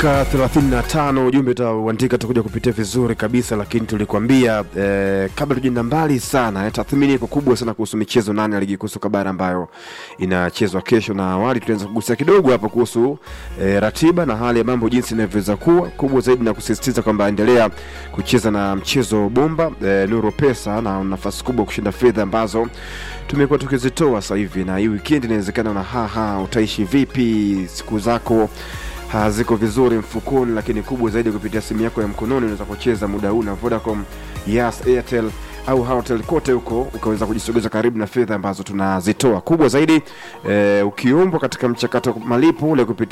dakika 35 ujumbe utauandika tutakuja kupitia vizuri kabisa lakini tulikuambia eh, kabla tujaenda mbali sana eh, tathmini iko kubwa sana kuhusu michezo nane ya ligi kuu soka bara ambayo inachezwa kesho na awali tulianza kugusia kidogo hapo kuhusu eh, ratiba na hali ya mambo jinsi inavyoweza kuwa kubwa zaidi na kusisitiza kwamba endelea kucheza na mchezo bomba eh, nuru pesa na nafasi kubwa kushinda fedha ambazo tumekuwa tukizitoa sasa hivi na hii weekend inawezekana na haha utaishi vipi siku zako haziko vizuri mfukoni, lakini kubwa zaidi kupitia simu yako ya mkononi unaweza kucheza muda huu na Vodacom, Yas, Airtel au Halotel kote huko ukaweza kujisogeza karibu na fedha ambazo tunazitoa. Kubwa zaidi eh, ukiombwa katika mchakato wa malipo ule kupitia